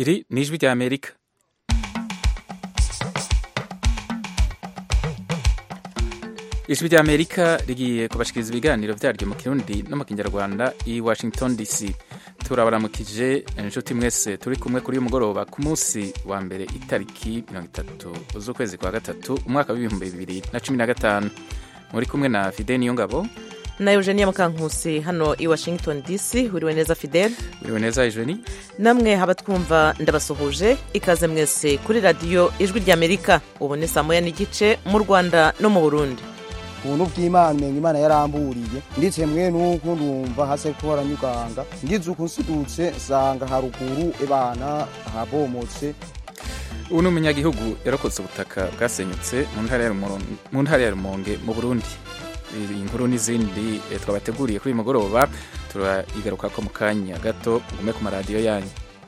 iri ni ijwi rya amerika ijwi rya amerika rigiye kubashikiriza ibiganiro vyaryo mu kirundi no mu kinyarwanda i washington dc turabaramukije inshuti mwese turi kumwe kuri uyu mugoroba ku munsi wa mbere itariki mirongo itatu z'ukwezi kwa gatatu umwaka w'ibihumbi bibiri na cumi na gatanu muri kumwe na fide niyongabo na eugenia mukankusi hano i washington dc wiriwe neza fidel wiriwe neza ejeni namwe haba twumva ndabasuhuje ikaze mwese kuri radiyo ijwi rya amerika ubu ni saa moya n'igice mu rwanda no mu burundi ubuntu bw'imana umenya imana yaramburiye ndetse mwe nuko ndumva hase ko haranyuganga ngize uko nsidutse nsanga haruguru ebana habomotse ubu ni umunyagihugu yarokotse ubutaka bwasenyutse mu ntara ya rumonge mu burundi iyi nkuru n'izindi twabateguriye kuri uyu mugoroba turayigaruka ko mu kanya gato ngume ku maradiyo yanyu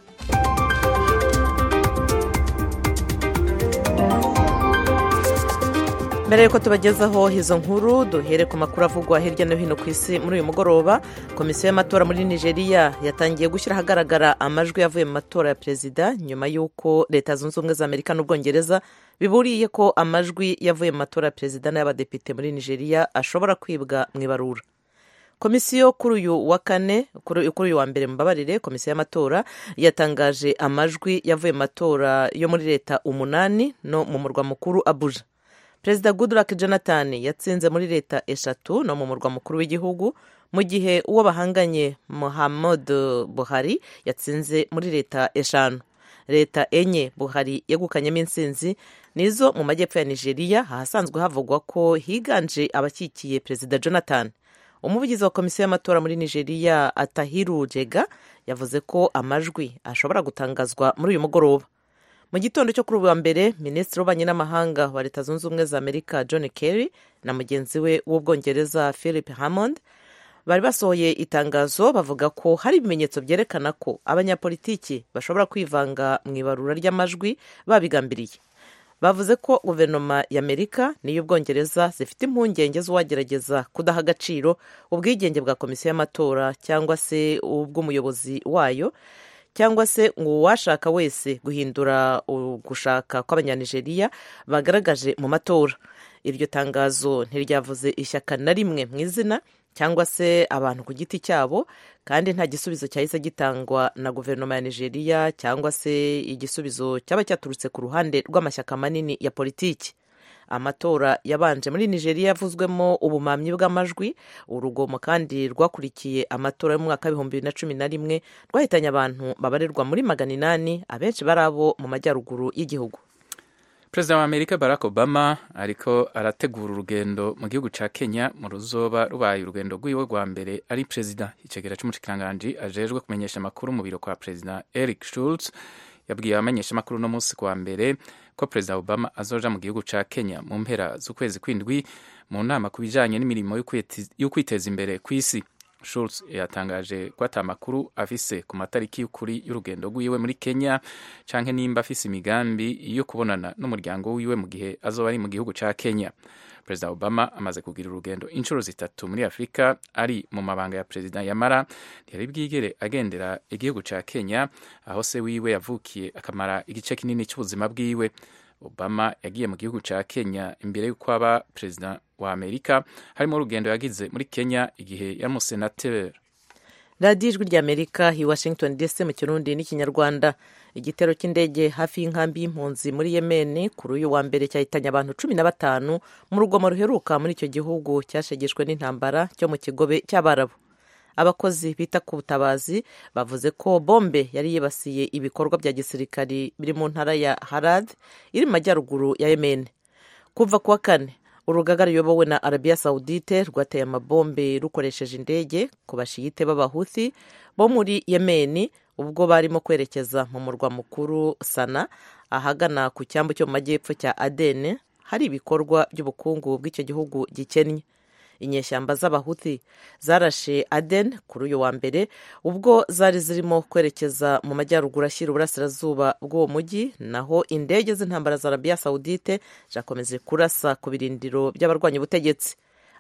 mbere yuko tubagezaho izo nkuru duhere ku makuru avugwa hirya no hino ku isi muri uyu mugoroba komisiyo y'amatora muri nigeria yatangiye gushyira ahagaragara amajwi yavuye mu matora ya perezida nyuma y'uko leta zunze ubumwe za amerika n'ubwongereza biburiye ko amajwi yavuye mu matora ya perezida n'ay'abadepite muri nigeria ashobora kwibwa mu ibarura komisiyo kuri uyu wa kane kuri uyu wa mbere mubabarire komisiyo y'amatora yatangaje amajwi yavuye mu matora yo muri leta umunani no mu murwa mukuru abuja perezida goodluck jonathan yatsinze muri leta eshatu no mu murwa mukuru w'igihugu mu gihe uwo bahanganye muhammad buhari yatsinze muri leta eshanu leta enye buhari yegukanyemo intsinzi nizo mu majyepfo ya nigeria ahasanzwe havugwa ko higanje abakikiye perezida jonathan umuvugizi wa komisiyo y'amatora muri nigeria atahiru jega yavuze ko amajwi ashobora gutangazwa muri uyu mugoroba mu gitondo cyo kuri ubu wa mbere minisitiri w'ububanyi n'amahanga wa leta zunze ubumwe za amerika john kerry na mugenzi we w'ubwongereza philip hammond bari basohoye itangazo bavuga ko hari ibimenyetso byerekana ko abanyapolitiki bashobora kwivanga mu ibarura ry'amajwi babigambiriye bavuze ko guverinoma ya amerika n'iy'ubwongereza zifite impungenge z'uwagerageza kudaha agaciro ubwigenge bwa komisiyo y'amatora cyangwa se ubw'umuyobozi wayo cyangwa se ngo uwashaka wese guhindura gushaka kw'abanyanigeriya bagaragaje mu matora iryo tangazo ntiryavuze ishyaka na rimwe mu izina cyangwa se abantu ku giti cyabo kandi nta gisubizo cyahise gitangwa na guverinoma ya nigeria cyangwa se igisubizo cyaba cyaturutse ku ruhande rw'amashyaka manini ya politiki amatora yabanje muri nigeria yavuzwemo ubumamyi bw'amajwi urugomo kandi rwakurikiye amatora yo mu mwaka w'ibihumbi bibiri na cumi na rimwe rwahitanye abantu babarirwa muri magana inani abenshi bari abo mu majyaruguru y'igihugu perezida wa amerika barack obama ariko arategura urugendo mu gihugu cya kenya mu ruzoba rubaye urugendo rw'iwe rwa mbere ari perezida icegera cy'umushikiranganji ajejwe kumenyesha amakuru mu biro kwa perezida eric schultz yabwiye abamenyesha amakuru no munsi kwa mbere ko perezida obama azoja mu gihugu ca kenya mu mpera z'ukwezi kw'indwi mu nama ku bijanye n'imirimo yo kwiteza imbere ku isi Schultz yatangaje ko ata makuru afise ku matariki y'ukuri y'urugendo rwiwe muri kenya canke nimba afise imigambi yo kubonana n'umuryango wiwe mu gihe azoba ari mu gihugu ca kenya perezida obama amaze kugira urugendo inshuro zitatu muri afurika ari mu mabanga ya perezida yamara ntiyari bwigere agendera igihugu ca kenya aho se wiwe yavukiye akamara igice kinini cy'ubuzima bwiwe obama yagiye mu gihugu ca kenya imbere y'uko aba perezida wa amerika harimo urugendo yagize muri kenya igihe yari umusenateri radiyo ijwi rya amerika i washington dc mu kirundi n'ikinyarwanda igitero cy'indege hafi y'inkambi y'impunzi muri yemeni kuri uyu wa mbere cyahitanye abantu cumi na batanu mu rugomo ruheruka muri icyo gihugu cyashegeshwe n'intambara cyo mu kigobe cy'abarabu abakozi bita ku butabazi bavuze ko bombe yari yibasiye ibikorwa bya gisirikari biri mu ntara ya harad iri mu majyaruguru ya yemeni kuva ku wa kane urugaga ruyobowe na arabiya sawudite rwateye amabombe rukoresheje indege ku bashiyite b'abahuthi bo muri yemeni ubwo barimo kwerekeza mu murwa mukuru sana ahagana ku cyambu cyo mu majyepfo cya adene hari ibikorwa by'ubukungu bw'icyo gihugu gikennye inyeshyamba z'abahuthi zarashe aden kuri uyu wa mbere ubwo zari zirimo kwerekeza mu majyaruguru ashyira uburasirazuba bw'uwo mujyi naho indege z'intambara za arabiya sawudite zakomeje kurasa ku birindiro by'abarwanya ubutegetsi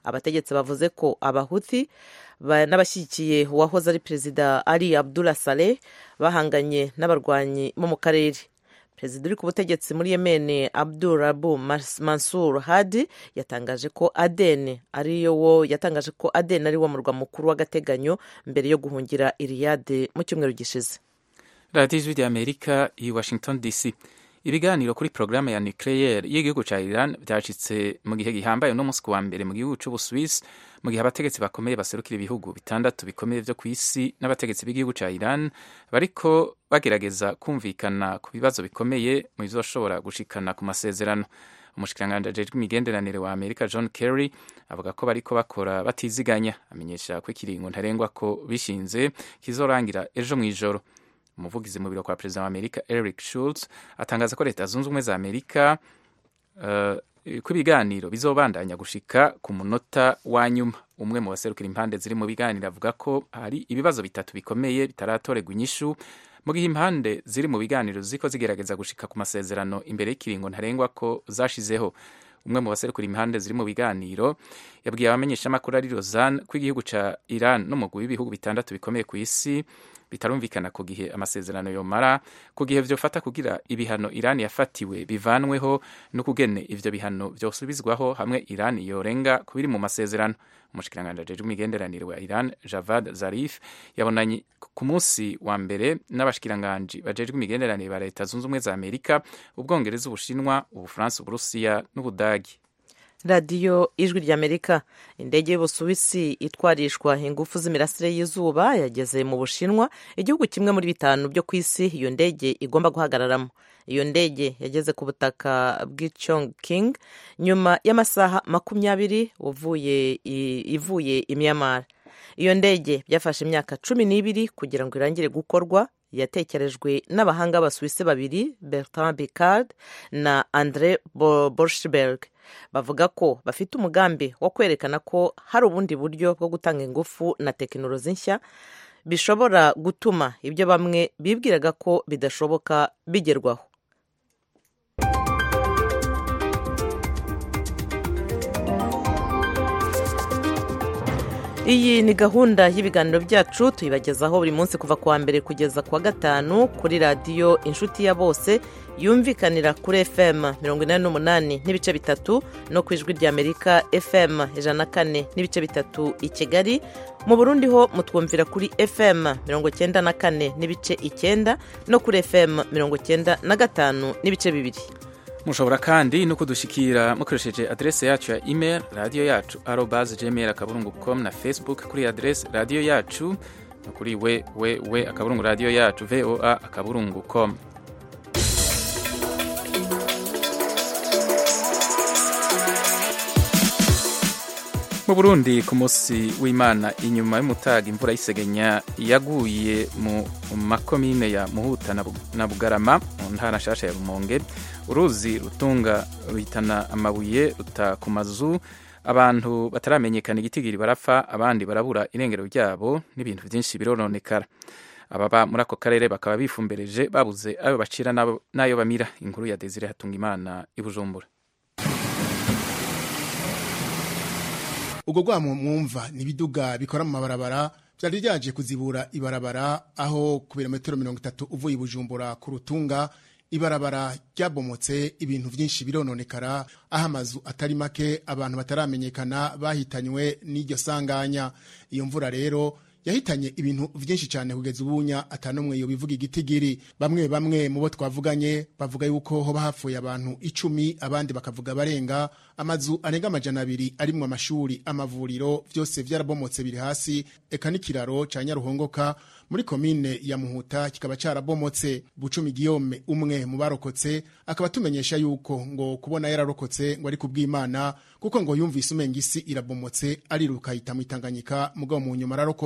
abategetsi bavuze ko abahuthi n'abashyigikiye uwahoze ari perezida ali abdullah saleh bahanganye n'abarwanyi bo mu karere perezida uri ku butegetsi muri yemeni abdul rabu mansur hadi yatangaje ko aden ariyo wo yatangaje ko aden ari wo murwa mukuru w'agateganyo mbere yo guhungira iriyade mu cyumweru gishize radiyo ijwi ry'amerika i washington dc ibiganiro kuri porogaramu ya nucleaire y'igihugu cya iran byacitse mu gihe gihambaye uno munsi ku wa mbere mu gihugu cy'ubusuwisi mu gihe abategetsi bakomeye baserukira ibihugu bitandatu bikomeye byo ku isi n'abategetsi b'igihugu cya iran bariko bagerageza kumvikana ku bibazo bikomeye mu bizoshobora gushikana ku masezerano umushikiranganji ajejwe imigenderanire wa amerika john kerry avuga ko bariko bakora batiziganya amenyesha ko ikiringo ntarengwa ko bishinze kizorangira ejo mu ijoro umuvugizi mu biro kwa perezida wa amerika eric schultz atangaza ko leta zunze ubumwe za amerika uh, ko ibiganiro bizobandanya gushika ku munota wa nyuma umwe mu baserukira impande ziri mu biganiro avuga ko hari ibibazo bitatu bikomeye bitaratorerwa inyishu mu gihe impande ziri mu biganiro ziko zigerageza gushika ku masezerano imbere y'ikiringo ntarengwa ko zashizeho umwe mu baserukira impande ziri mu biganiro yabwiye abamenyeshamakuru ari Lausanne ko igihugu ca Iran n'umugwi w'ibihugu bitandatu bikomeye ku isi bitarumvikana ku gihe amasezerano yomara ku gihe vyofata kugira ibihano Iran yafatiwe bivanweho no kugene ivyo bihano vyosubizwaho hamwe Iran yorenga kubiri mu masezerano umushikiranganji ajejwe imigenderanire wa Iran Javad Zarif yabonanye ku munsi wa mbere n'abashikiranganji bajejwe imigenderanire ba leta zunze ubumwe za Amerika ubwongereza ubushinwa ubufaransa uburusiya n'ubudagi radiyo ijwi ry'amerika indege y'ubusuwisi itwarishwa ingufu z'imirasire y'izuba yageze mu bushinwa igihugu kimwe muri bitanu byo ku isi iyo ndege igomba guhagararamo iyo ndege yageze ku butaka bw'Chong King nyuma y'amasaha makumyabiri ivuye i Myanmar iyo ndege byafashe imyaka cumi n'ibiri kugira ngo irangire gukorwa yatekerejwe n'abahanga b'abasuwisi babiri Bertrand Piccard na Andre Borschberg bavuga ko bafite umugambi wo kwerekana ko hari ubundi buryo bwo gutanga ingufu na tekinoloji nshya bishobora gutuma ibyo bamwe bibwiraga ko bidashoboka bigerwaho iyi ni gahunda y'ibiganiro byacu tuyibagezaho buri munsi kuva ku wa mbere kugeza ku wa gatanu kuri radiyo inshuti ya bose yumvikanira kuri fm mirongo inani n'umunani n'ibice bitatu no ku ijwi ry'amerika fm ijana na kane n'ibice bitatu i kigali mu burundi ho mutwumvira kuri fm mirongo cyenda na kane n'ibice icyenda no kuri fm mirongo cyenda na gatanu n'ibice bibiri mushobora kandi no kudushikira mukoresheje adrese yacu ya email radiyo yacu arobas gmail akaburungu com na facebook kuri adrese radiyo yacu no kuri we we we akaburungu radiyo yacu voa akaburungu com mu burundi ku munsi w'imana inyuma y'umutaga imvura y'isegenya yaguye mu makomine ya muhuta na bugarama mu ntara nshasha ya rumonge uruzi rutunga ruhitana amabuye ruta ku mazu abantu bataramenyekana igitigiri barapfa abandi barabura irengero ryabo n'ibintu byinshi birononekara ababa muri ako karere bakaba bifumbereje babuze ayo bacira n'ayo bamira inkuru ya desire hatunga imana i bujumbura ubwo rwamo mwumva ni ibiduga bikora mu mabarabara byari byaje kuzibura ibarabara aho ku birometero mirongo itatu uvuye i bujumbura ku rutunga ibarabara ryabomotse ibintu byinshi birononekara aho amazu atari make abantu bataramenyekana bahitanywe n'iryo sanganya iyo mvura rero yahitanye ibintu byinshi cyane kugeza ubunya atanumwe yo bivuga igitigiri bamwe bamwe mu bo twavuganye bavuga yuko hoba hapfuye abantu icumi abandi bakavuga barenga amazu arenga amajana abiri arimwo amashuri amavuriro byose byarabomotse biri hasi eka n'ikiraro ca nyaruhongoka muri komine ya muhuta kikaba carabomotse bucumi giyome umwe mu barokotse akaba tumenyesha yuko ngo kubona yararokotse ngo ari kubw'imana kuko ngo yumvise umenga isi irabomotse ariruka ahita mu itanganyika mugabo mu nyuma ararokoka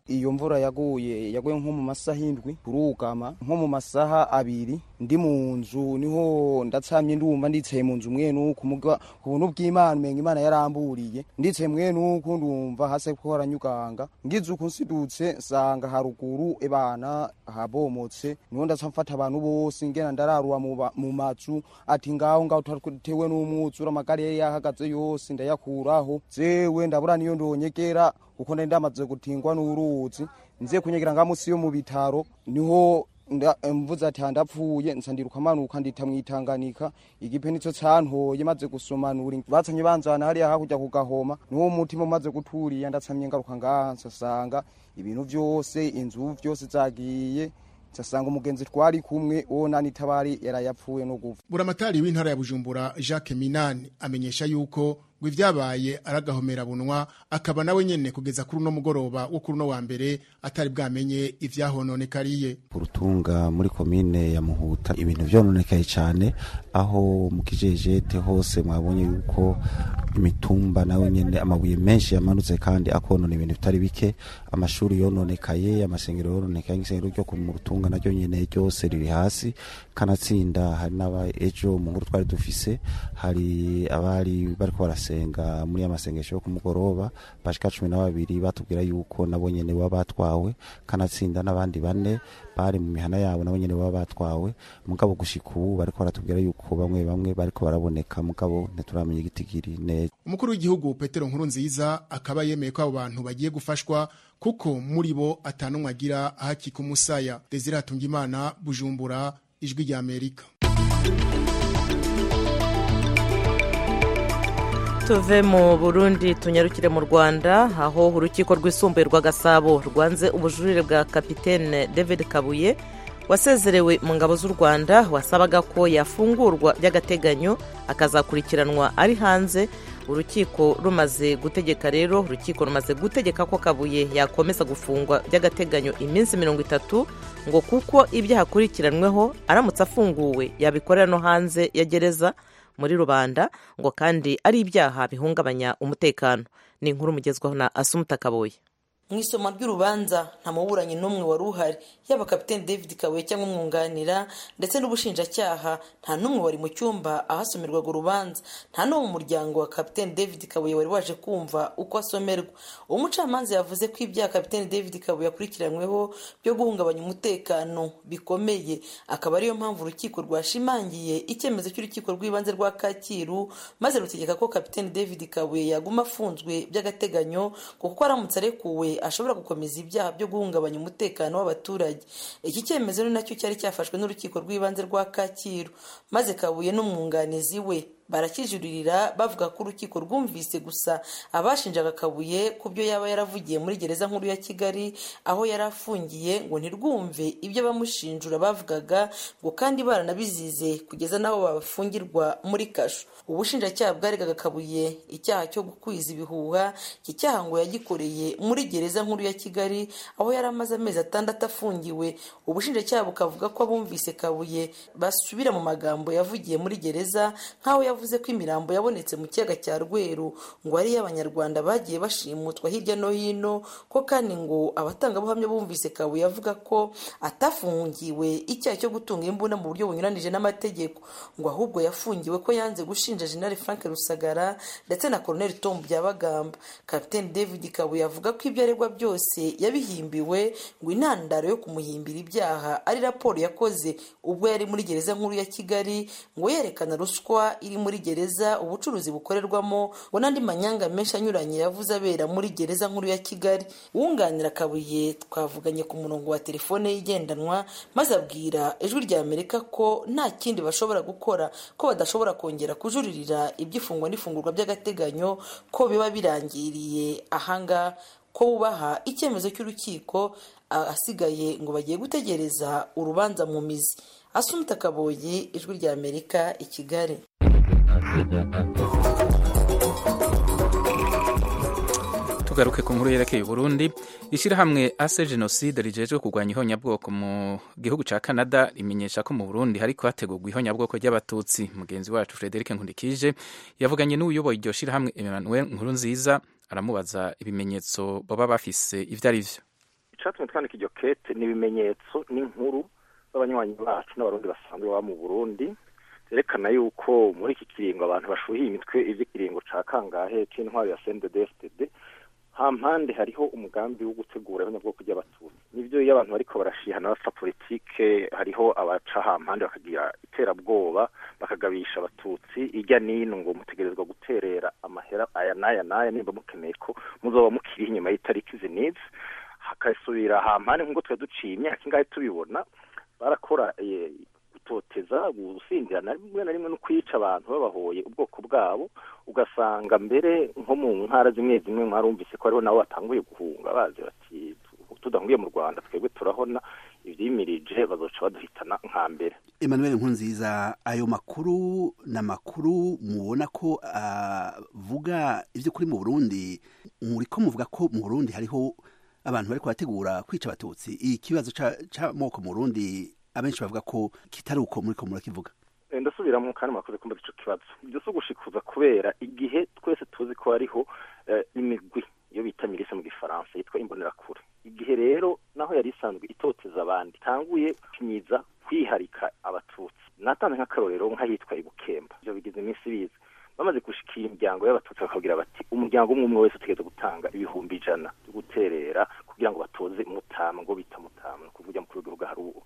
iyo mvura yaguye yaguye nko mu masaha indwi turugama nko mu masaha abiri ndi mu nzu niho ndatsamye ndumva ndicaye mu nzu mwe nuko muga ubuntu bw'Imana umenga Imana yaramburiye ndicaye mwe nuko ndumva hase ko haranyuganga ngize uko nsidutse nsanga haruguru ebana habomotse niho ndaca mfata abantu bose ngena ndararura mu mazu ati ngaho ngaho twatewe n'umwuzura amagari yari yahagaze yose ndayakuraho zewe ndabura niyo ndonyegera kuko nari ndamaze gutingwa n'uruzi nze kunyegera nga musi yo mu bitaro niho mvuze ati ndapfuye nsandiruka amanuka ndita mwitanganika igipe nico cantoye maze gusomanura batsanye banzana hariya hakurya kugahoma niwo umutima umaze guturiya ndatsamye ngaruka ngaha nsasanga ibintu vyose inzu vyose zagiye nsasanga umugenzi twari kumwe uwo nani tabari yarayapfuye no gupfa buramatari w'intara ya bujumbura jacques minani amenyesha yuko ngo ivyabaye aragahomera bunwa akaba nawe nyene kugeza kuri uno mugoroba wo kuri uno wa mbere atari bwamenye ivyahononekariye urutunga muri komine ya muhuta ibintu vyononekaye cane aho mu kijejete hose mwabonye yuko imitumba nawe nyene amabuye menshi yamanutse kandi akonona ibintu bitari bike amashuri yononekaye amasengero yononekaye nk'isengero ryo mu rutunga naryo nyene ryose riri hasi kanatsinda hari n'aba ejo mu nkuru twari dufise hari abari bariko barasenga muri ya masengesho yo ku mugoroba bashika cumi na babiri batubwira yuko nabo nyene baba batwawe kanatsinda n'abandi bane bari mu mihana yabo nabo nyene baba batwawe mugabo gushika ubu bariko baratubwira yuko bamwe bamwe bariko baraboneka mugabo ntituramenya igitigiri neza umukuru w'igihugu petero nkuru nziza akaba yemeye ko abo bantu bagiye gufashwa kuko muri bo atanumwe agira ahakika umusaya desire hatungimana bujumbura ijwi rya amerika tuve mu burundi tunyarukire mu rwanda aho urukiko rwisumbuye rwa gasabo rwanze ubujurire bwa kapitene david kabuye wasezerewe mu ngabo z'u rwanda wasabaga ko yafungurwa by'agateganyo akazakurikiranwa ari hanze urukiko rumaze gutegeka rero urukiko rumaze gutegeka ko kabuye yakomeza gufungwa by'agateganyo iminsi mirongo itatu ngo kuko ibyaha akurikiranweho aramutse afunguwe yabikorera no hanze ya gereza muri rubanda ngo kandi ari ibyaha bihungabanya umutekano ni inkuru mugezwaho na asumuta kabuye mu isoma ry'urubanza nta muburanyi n'umwe wari uhari yaba kapitene david kabuye cyangwa umwunganira ndetse n'ubushinjacyaha nta n'umwe wari mu cyumba ahasomerwaga urubanza nta n'uwo mu muryango wa kapitene david kabuye wari waje kumva uko asomerwa umucamanza yavuze ko ibyaha kapitene david kabuye akurikiranyweho byo guhungabanya umutekano bikomeye akaba ariyo mpamvu urukiko rwashimangiye icyemezo cy'urukiko rw'ibanze rwa kacyiru maze rutegeka ko kapitene david kabuye yaguma afunzwe by'agateganyo kuko aramutse arekuwe ashobora gukomeza ibyaha byo guhungabanya umutekano w'abaturage iki cyemezo ni nacyo cyari cyafashwe n'urukiko rw'ibanze rwa kacyiru maze kabuye n'umwunganizi we barakijuririra bavuga ko urukiko rwumvise gusa abashinjaga kabuye ku byo yaba yaravugiye muri gereza nkuru ya kigali aho yari afungiye ngo ntirwumve ibyo abamushinjura bavugaga ngo kandi baranabizize kugeza n'aho babafungirwa muri kasho ubushinjacyaha bwaregaga kabuye icyaha cyo gukwiza ibihuha iki cyaha ngo yagikoreye muri gereza nkuru ya kigali aho yari amaze amezi atandatu afungiwe ubushinjacyaha bukavuga ko abumvise kabuye basubira mu magambo yavugiye muri gereza nk'aho yavuze ko imirambo yabonetse mu kiyaga cya rweru ngo ari iy'abanyarwanda bagiye bashimutwa hirya no hino ko kandi ngo abatangabuhamya bumvise kabuye avuga ko atafungiwe icyaha cyo gutunga imbunda mu buryo bunyuranije n'amategeko ngo ahubwo yafungiwe ko yanze gushinja jenali frank rusagara ndetse na koroneli tom byabagamba kapiteni david kabuye avuga ko ibyo aregwa byose yabihimbiwe ngo intandaro yo kumuhimbira ibyaha ari raporo yakoze ubwo yari muri gereza nkuru ya kigali ngo yerekana ruswa iri muri gereza ubucuruzi bukorerwamo ngo n'andi manyanga menshi anyuranye yavuze abera muri gereza nkuru ya kigali wunganira kabuye twavuganye ku murongo wa telefone ye igendanwa maze abwira ijwi rya amerika ko nta kindi bashobora gukora ko badashobora kongera kujuririra iby'ifungwa n'ifungurwa by'agateganyo ko biba birangiriye ahanga ko bubaha icyemezo cy'urukiko asigaye ngo bagiye gutegereza urubanza mu mizi asumita kaboyi ijwi rya amerika i kigali tugaruke ku nkuru yerekeye Burundi ishyirahamwe ase jenoside rijejwe kurwanya ihonyabwoko mu gihugu cya canada rimenyesha ko mu burundi hariko hategurwa ihonyabwoko ry'abatutsi mugenzi wacu frederic nkundikije yavuganye n'uyoboye iryo shyirahamwe emmanuel nkuru nziza aramubaza ibimenyetso baba bafise ibyo ari byo icatumye twandika iryo kete ni ibimenyetso n'inkuru z'abanywanyi bacu n'abarundi basanzwe baba mu burundi zerekana yuko muri iki kiringo abantu bashuhiye imitwe ivy'ikiringo ca kangahe c'intwaro ya CNDD-FDD hampande hariho umugambi wo gutegura abanyabwoko ry'abatutsi nivyo iyo abantu bariko barashihana bapfa politike hariho abaca hampande bakagira iterabwoba bakagabisha abatutsi irya nino ngo mutegerezwa guterera amahera aya n'aya n'aya nimba mukeneye ko muzoba mukiri inyuma y'itariki izi n'izi hakasubira hampande nk'uko twari duciye imyaka ingahe tubibona barakora gutoteza gusinzira na rimwe na rimwe no kwica abantu babahoye ubwoko bwabo ugasanga mbere nko mu ntara zimwe zimwe mwarumvise ko hariho nabo batanguye guhunga bazi bati tudahungiye mu rwanda twebwe turahona ivyimirije bazoca baduhitana nka mbere Emmanuel Nkunziza ayo makuru na makuru mubona ko avuga ivyo kuri mu Burundi muriko muvuga ko mu Burundi hariho abantu bariko barategura kwica abatutsi ikibazo c'amoko mu Burundi abenshi bavuga ko kitari uko muriko murakivuga ndasubiramo kandi mwakoze kumva ico kibazo ibyo si ugushikuza kubera igihe twese tuzi ko hariho imigwi iyo bita milise mu gifaransa yitwa imbonerakure igihe rero naho yari isanzwe itoteza abandi tanguye kinyiza kwiharika abatutsi natanze nk'akarorero nk'ahitwa ibukemba ivyo bigize iminsi biza bamaze gushikira imiryango y'abatutsi bakabwira bati umuryango umwe umwe wese utegereza gutanga ibihumbi ijana byo guterera kugira ngo batoze mutama ngo bita mutama ni ukuvuga mukuru w'igihugu hari uwo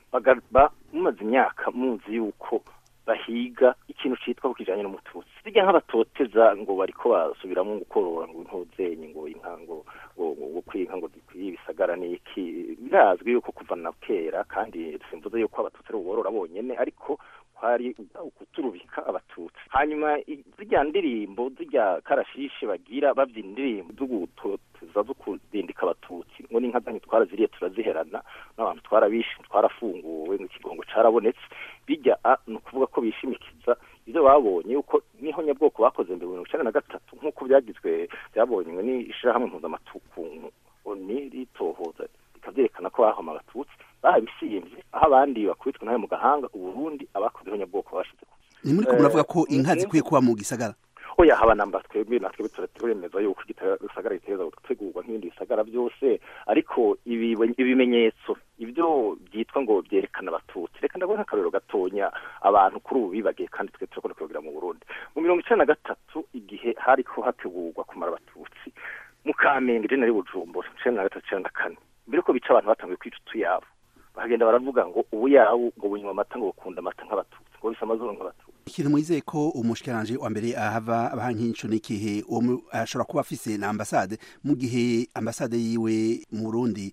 mumaze imyaka muzi yuko bahiga ikintu citwa kukijanye n'umututsi sijya nk'abatoteza ngo bariko basubiramo gukorora ngo intuzenyi ngo inka ngo ngo kwinka ngo dikwiye ibisagara n'iki birazwi yuko kuva na kera kandi simvuze yuko abatutsi ari uborora bonyene ariko kwari ukuturubika abatutsi hanyuma zijya ndirimbo zijya karashishi bagira babyina indirimbo zo gutoteza zo kudindika abatutsi ngo n'inka zanyu twaraziriye turaziherana n'abantu twarabishe twarafunguwe nk'ikigongo carabonetse bijya ni ukuvuga ko bishimikiza ibyo babonye yuko niho nyabwoko bakoze mbere mirongo icenda na gatatu nk'uko byagizwe byabonywe n'ishirahamwe mpuzamatukungu oni ritohoza bikavyerekana ko bahoma abatutsi barabisiyemvye aho abandi bakubitwe nawe mu gahanga uburundi abakozeho nyabwoko bashize ni muri ko muravuga ko inka zikwiye kuba mu gisagara oya haba namba twebwe natwe turemeza yuko igisagara giteza gutegurwa nk'ibindi bisagara byose ariko ibimenyetso ibyo byitwa ngo byerekana abatutsi reka ndabona akarorero gatonya abantu kuri ubu bibagiye kandi twe turakunda kubigira mu burundi mu mirongo icenda na gatatu igihe hariko hategurwa kumara abatutsi mu kamenge jenali bujumbura icenda na gatatu icenda na kane mbere ko bica abantu batanguye kwica utuyabo bakagenda baravuga ngo ubu yawo ngo bunywa amata ngo bukunda amata nk'abatutsi ngo bisa amazuru nk'abatutsi ikintu mwizeye ko umushikiranje wa mbere ahava abaha nk'inco n'igihe uwo ashobora kuba afise na ambasade mu gihe ambasade yiwe mu Burundi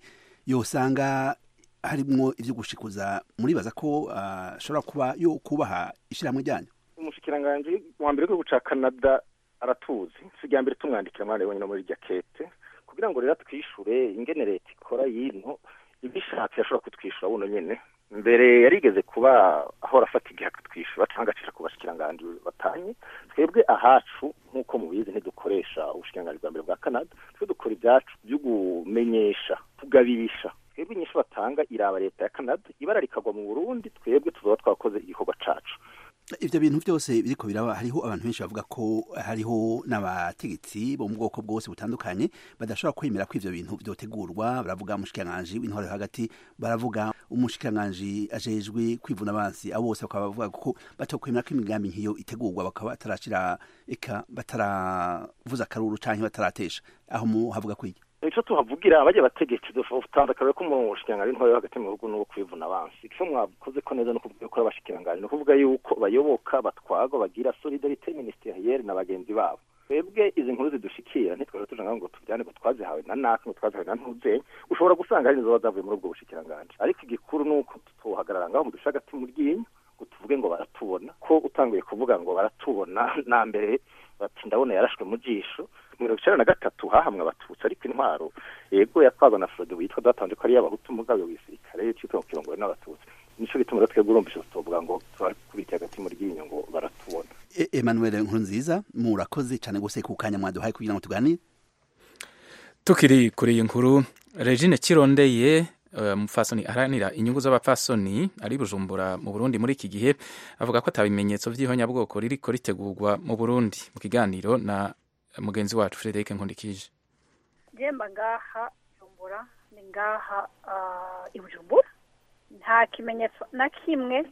yosanga harimwo ivyo gushikuza muribaza ko ashobora uh, kuba yo kubaha ishirahamwe ryanyu umushikiranganje wa mbere w'igihugu ca Canada aratuzi si mbere tumwandikira mwana wenyine muri rya kete kugira ngo rero twishure ingene leta ikora yino ibishatse yashobora kutwishyura buno nyine mbere yarigeze kuba ahora afata igihe akatwishyura cyangwa agacisha ku bashikiranganji batanye twebwe ahacu nk'uko mubizi ntidukoresha ubushikiranganji bwa mbere bwa canada twe dukora ibyacu byo kumenyesha kugabirisha twebwe inyinshi batanga iraba leta ya canada ibara rikagwa mu burundi twebwe tuzaba twakoze igikorwa cacu ivyo bintu vyose biriko biraba hariho abantu benshi bavuga ko hariho n'abategetsi bo mu bwoko bwose butandukanye badashobora kwemera ko ivyo bintu vyotegurwa baravuga umushikiranganji w'intore hagati baravuga umushikiranganji ajejwe kwivuna abansi abo bose bakaba bavuga ko batokwemera ko imigambi nk'iyo itegurwa bakaba batarashira eka bataravuza akaruru canke bataratesha aho mu havuga kwiki ico tuhavugira abajya bategetsi dutanze akarere ko mu bushikiranganji ntore hagati mu bihugu n'uwo kwivuna abansi ico mwakoze ko neza no kuvuga ko abashikiranganji no kuvuga yuko bayoboka batwagwa bagira solidarite ministerielle na bagenzi babo twebwe izi nkuru zidushikira ntitwaje tuja ngo tubyane ngo twazihawe na naka ngo twazihawe na ntuzenye ushobora gusanga hari nizo zavuye muri ubwo bushikiranganji ariko igikuru ni uko tuhagarara ngaho mu dusha hagati mu ryinyo ngo tuvuge ngo baratubona ko utanguye kuvuga ngo baratubona na mbere bati ndabona yarashwe mu jisho mirongo icenda na gatatu hahamwe abatutsi ariko intwaro yego yatwagwa na frode witwa datanze ko ari y'abahutu mugabe w'igisirikare citwa mu kirongore n'abatutsi nico gituma rero twebwe urumvisha tuvuga ngo turakubitiye hagati mu ryinyo ngo baratubona Emmanuel Nkurunziza murakoze cyane gose ku kanya mwaduhaye kugira ngo tuganire tukiri kuri iyi nkuru Regine Kirondeye umupfasoni aharanira inyungu z'abapfasoni ari bujumbura mu burundi muri iki gihe avuga ko atabimenyetso by'ihonyabwoko ririko ritegurwa mu burundi mu kiganiro na mugenzi wacu frederic nkundikije jemba ngaha bujumbura ni ngaha ah, i bujumbura nta kimenyetso na kimwe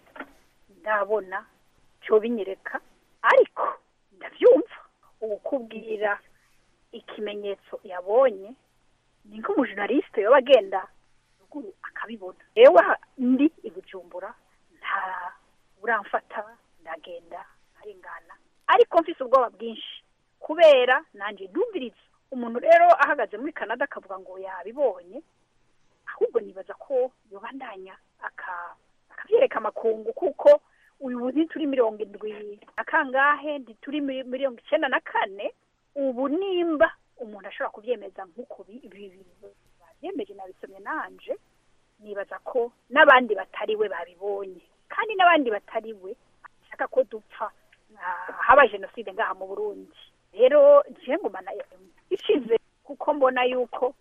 ndabona cyo binyereka ariko ndabyumva ukubwira ikimenyetso yabonye ni nk'umujournaliste yoba agenda ruguru akabibona yewe ndi i bujumbura nta uramfata ndagenda arengana ariko mfise ubwoba bwinshi kubera nanjye ndumviriza umuntu rero ahagaze muri canada akavuga ngo yabibonye ahubwo nibaza ko yobandanya aka- akabyereka amakungu kuko uyu ntituri mirongo indwi na kangahe ntituri mi- mirongo icyenda na kane ubu nimba umuntu ashobora kubyemeza nk'uko bi- bi- bi- babyemeje nabisomye nanje nibaza ko n'abandi batari we babibonye kandi n'abandi batari we bashaka ko dupfa ah, haba jenoside ngaha mu burundi rero nje ngumana ishize kuko mbona yuko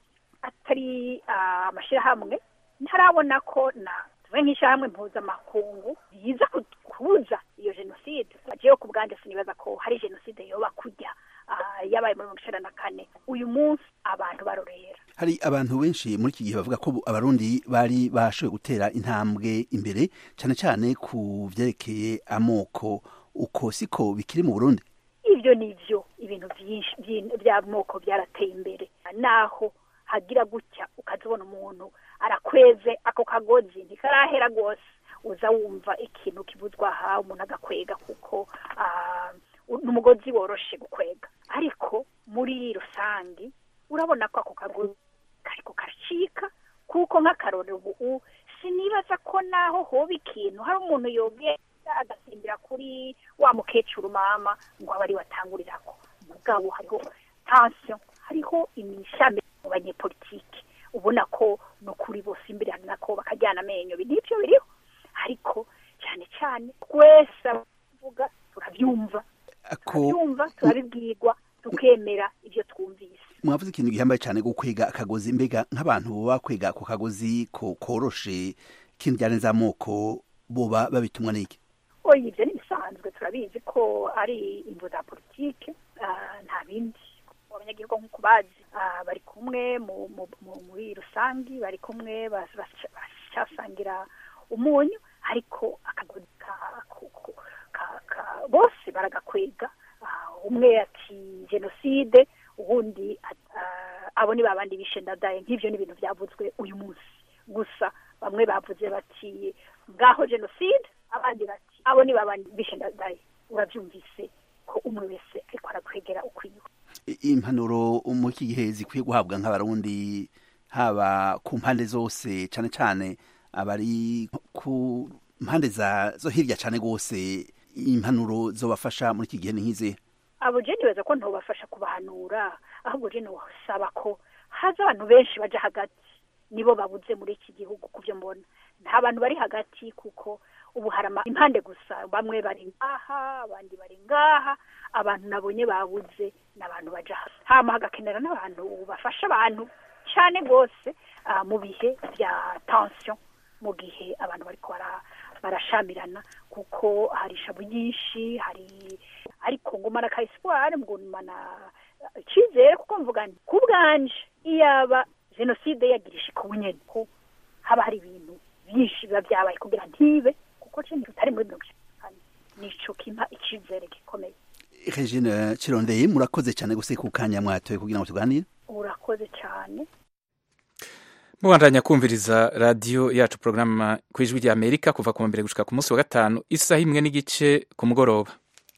atari ah, amashyirahamwe ntarabona ko na tuve nk'ishyirahamwe mpuzamakungu riza ku- kubuza iyo jenoside jewe ku bwanjye sinibaza ko hari jenoside yoba kujya ah, yabaye muri mirongo icyenda na kane uyu munsi abantu barorera hari abantu benshi muri iki gihe bavuga ko bu- abarundi bari bashoboye gutera intambwe imbere cyane cyane ku vyerekeye amoko uko siko bikiri mu burundi ibyo ni byo ibintu byinshi by'in- by'amoko byarateye imbere naho hagira gutya ukazibona umuntu arakweze ako kagozi ntikarahera rwose uza wumva ikintu kibuzwa aha umuntu agakwega kuko ah, u- ni umugozi woroshe gukwega ariko muri rusange urabona ko ako kagozi kariko karacika kuko nk'akarore ubu sinibaza ko naho hoba ikintu hari umuntu yogenda agasimbira kuri wa mukecuru mama ngo abe ari watangurirako mugabo hariho tension hariho imishame mu banyepolitike ubona ko no kuri bose imbere hari nako bakajyana amenyo ibi nibyo biriho ariko cyane cyane twese abavuga turabyumva ako turabyumva turabibwirwa tukemera ibyo twumvise mwavuze ikintu gihambaye cyane gukwega akagozi mbega nk'abantu bakwega ako kagozi ko koroshe k'indyane z'amoko boba babitumwa n'iki oya ibyo ni bisanzwe turabizi ko ari imvu za politike ah, nta bindi abanyagihugu nk'uko bazi ah, bari kumwe mu- mu- mu- muri rusange bari kumwe bas- bas- baracyasangira umunyu ariko akagozi ka- ku- ku- ka- ka- bose baragakwega Ah, umwe ati jenoside ubundi at- ah, abo ni babandi bishe ndadaye nk'ibyo ni ibintu byavuzwe uyu munsi gusa bamwe bavuze bati ngaho jenoside abandi bati abo ni babandi bishe ndadaye urabyumvise ko umwe wese ariko arakwegera ukwiye I- impanuro muri iki gihe zikwiye guhabwa nk'abarundi haba ku mpande zose cyane cyane abari ku mpande za zo hirya cyane rwose impanuro zobafasha muri iki gihe ni nk'izihe abo je nibaza ko ntobafasha kubahanura ahubwo je nosaba ko haza abantu benshi baja hagati nibo babuze muri iki gihugu kuvyo mbona nta bantu bari hagati kuko ubu hari ama- impande gusa bamwe bari ngaha abandi bari ngaha abantu nabonye babuze n'abantu baja hasi hama hagakenera n'abantu bafasha abantu cyane rwose ah, mu bihe bya tension mu gihe abantu bariko bara- barashamirana kuko hari ishabu nyinshi hari ariko ngumana ka espoir ngumana icyizere kuko mvuga nti ku bwanje iyaba jenoside yagirisha ku nyene ko haba hari ibintu byinshi biba byabaye kugira ntibe kuko cyo tutari muri mirongo icyenda na kane nico kimpa icyizere gikomeye regine kirondeye murakoze cyane guseka kanya mwatoye kugira ngo tuganire urakoze cyane mubandanya kumviriza radiyo yacu porogaramu ku ijwi rya amerika kuva ku wa mbere gushika ku munsi wa gatanu isaha imwe n'igice ku mugoroba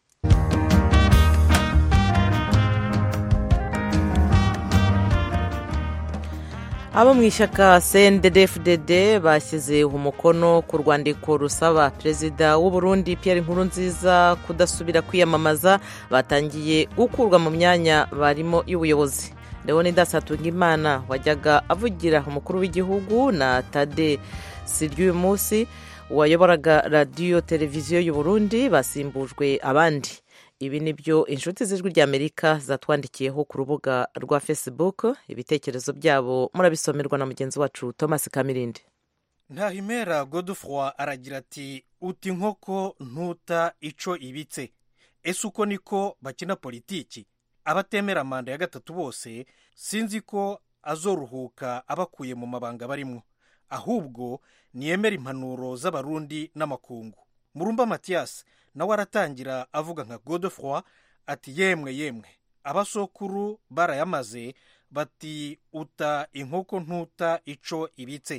abo mu ishyaka cndfdd bashyize umukono ku rwandiko rusaba perezida w'u Burundi Pierre Nkurunziza kudasubira kwiyamamaza batangiye gukurwa mu myanya barimo y'ubuyobozi leonidas hatungimana wajyaga avugira umukuru w'igihugu na tade si ry'uyu munsi wayoboraga radiyo televiziyo y'u Burundi basimbujwe abandi ibi ni byo inshuti z'ijwi ry'amerika zatwandikiyeho ku rubuga rwa facebook ibitekerezo byabo murabisomerwa na mugenzi wacu thomas kamirindi ntahimera godefroy aragira ati uti inkoko ntuta ico ibitse ese uko niko bakina politiki abatemera manda ya gatatu bose sinzi ko azoruhuka abakuye mu mabanga barimo ahubwo niyemera impanuro z'abarundi n'amakungu murumba matiyasi nawe aratangira avuga nka godefroy ati yemwe yemwe abasokuru barayamaze bati uta inkoko ntuta ico ibitse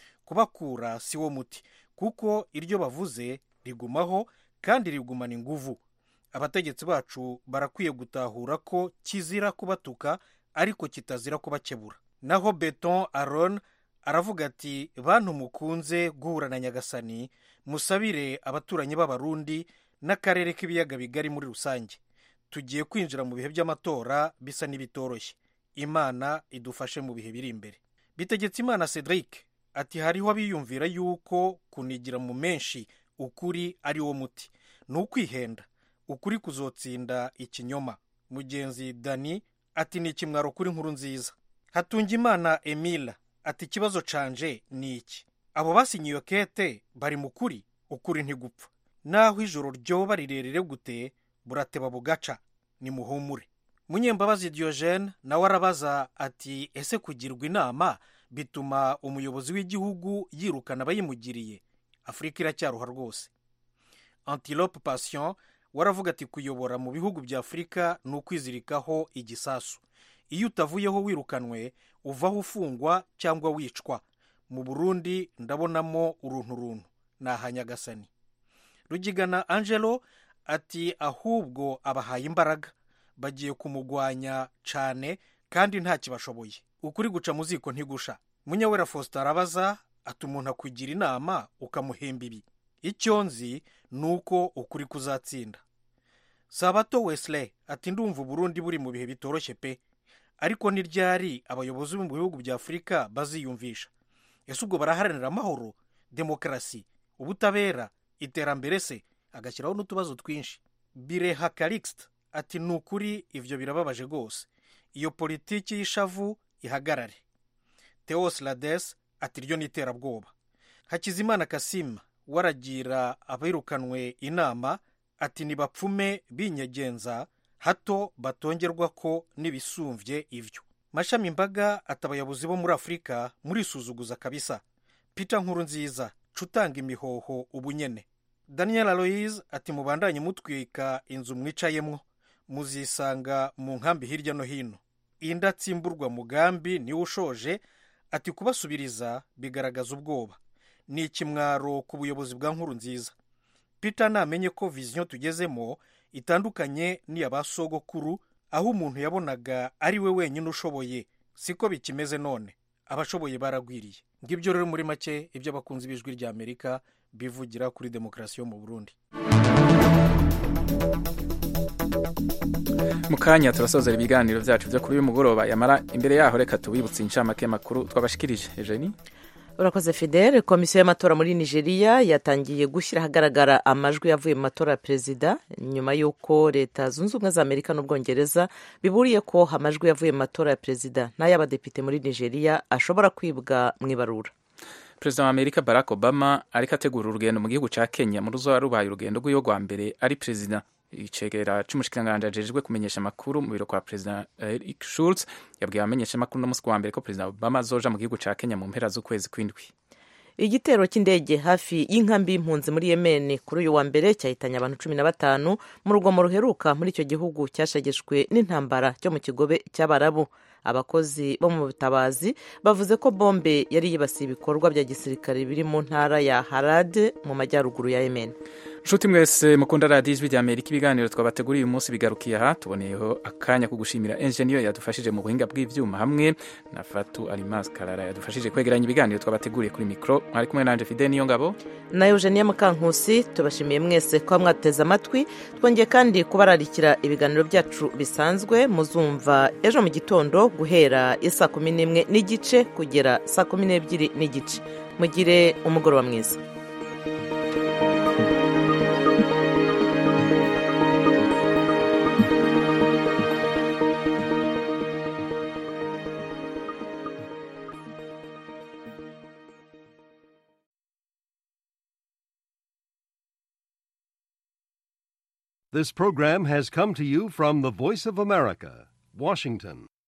kubakura si wo muti kuko iryo bavuze rigumaho kandi rigumana inguvu abategetsi bacu barakwiye gutahura ko kizira kubatuka ariko kitazira kubakebura naho beton aron aravuga ati bantu mukunze guhura na nyagasani musabire abaturanyi b'abarundi n'akarere k'ibiyaga bigari muri rusange tugiye kwinjira mu bihe by'amatora bisa n'ibitoroshye imana idufashe mu bihe biri imbere bitegetse imana cedric ati hariho abiyumvira yuko kunigira mu menshi ukuri ari wo muti ni ukwihenda ukuri kuzotsinda ikinyoma mugenzi dani ati ni ikimwaro kuri nkuru nziza hatunga imana emila ati ikibazo canje ni iki abo basinye iyo kete bari mu kuri ukuri ntigupfa naho ijoro ryoba rirerire gute burateba bugaca nimuhumure munyembabazi diogene nawe arabaza ati ese kugirwa inama bituma umuyobozi w'igihugu yirukana abayimugiriye afurika iracyaruha rwose antilope passion waravuga ati kuyobora mu bihugu bya afurika ni ukwizirikaho igisasu iyo utavuyeho wirukanwe uvaho ufungwa cyangwa wicwa mu burundi ndabonamo uruntu runtu ni ahanyagasani rugigana angelo ati ahubwo abahaye imbaraga bagiye kumugwanya cyane kandi nta kibashoboye ukuri guca mu ziko ntigusha munyawera faustin arabaza ati umuntu akugira inama ukamuhemba ibi icyo nzi ni uko ukuri kuzatsinda sabato wesley ati ndumva uburundi buri mu bihe bitoroshye pe ariko ni ryari abayobozi bo mu bihugu bya afurika baziyumvisha ese ubwo baraharanira amahoro demokarasi ubutabera iterambere se agashyiraho n'utubazo twinshi bireha karikisita ati ni ukuri ibyo birababaje rwose iyo politiki y'ishavu ihagarare teos lades ati ryo ni iterabwoba hakizimana kasima waragira abirukanwe inama ati ntibapfume binyegenza hato batongerwa ko n'ibisumbye ibyo mashami imbaga ati abayobozi bo muri afurika murisuzuguza kabisa peter nkuru nziza cutanga imihoho ubunyene daniel aloise ati mubandanye mutwika inzu mwicayemwo muzisanga mu nkambi hirya no hino indatsimburwa mugambi niwe ushoje ati kubasubiriza bigaragaza ubwoba ni ikimwaro ku buyobozi bwa nkuru nziza peter namenye ko viziyo tugezemo itandukanye n'iya ba sogokuru aho umuntu yabonaga ari we wenyine ushoboye siko bikimeze none abashoboye baragwiriye ngibyo rero muri make ibyo abakunzi b'ijwi rya amerika bivugira kuri demokarasi yo mu burundi mu kanya turasozera ibiganiro byacu byo kuri uyu mugoroba yamara imbere yaho reka tubibutse inshamake makuru twabashikirije ejeni urakoze fidele komisiyo y'amatora muri nigeria yatangiye gushyira ahagaragara amajwi yavuye mu matora ya perezida nyuma y'uko leta zunze ubumwe za amerika n'ubwongereza biburiye ko amajwi yavuye mu matora ya perezida n'ay'abadepite muri nigeria ashobora kwibwa mu ibarura perezida wa amerika barack obama ariko ategura urugendo mu gihugu cya kenya mu ruzoba rubaye urugendo rw'iyo rwa mbere ari perezida icegera c'umushikiranganji ajejwe kumenyesha amakuru mu biro kwa perezida eric schulz yabwiye abamenyesha amakuru n'umunsi wa mbere ko perezida obama azoja mu gihugu ca kenya mu mpera z'ukwezi kw'indwi igitero cy'indege hafi y'inkambi y'impunzi muri yemen kuri uyu wa mbere cyahitanye abantu cumi na batanu mu rugomo ruheruka muri icyo gihugu cyashegeshwe n'intambara cyo mu kigobe cy'abarabu abakozi bo mu butabazi bavuze ko bombe yari yibasiye ibikorwa bya gisirikare biri mu ntara ya harade mu majyaruguru ya yemen nshuti mwese mukunda radiyo ijwi rya amerika ibiganiro twabateguriye uyu munsi bigarukiye aha tuboneyeho akanya ko gushimira enjeniyeri yadufashije mu buhinga bw'ibyuma hamwe na fatu arimasi karara yadufashije kwegeranya ibiganiro twabateguriye kuri mikoro mwari kumwe nanje fide niyo ngabo na eugenia mukankusi tubashimiye mwese kuba mwateze amatwi twongeye kandi kubararikira ibiganiro byacu bisanzwe muzumva ejo mu gitondo guhera isaa kumi n'imwe n'igice kugera saa kumi n'ebyiri n'igice mugire umugoroba mwiza This program has come to you from the Voice of America, Washington.